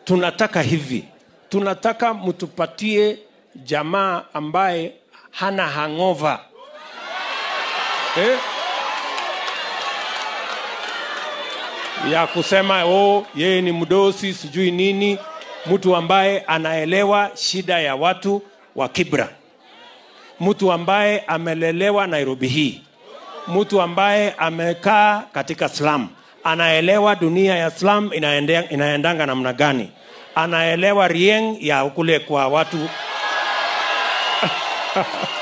tunataka hivi tunataka mtupatie jamaa ambaye hana hangova eh? ya kusema oh, yeye ni mdosi sijui nini mtu ambaye anaelewa shida ya watu wa kibra mtu ambaye amelelewa nairobi hii mtu ambaye amekaa katika slam anaelewa dunia ya slam inaende, inaendanga namna gani anaelewa rieng ya kule kwa watu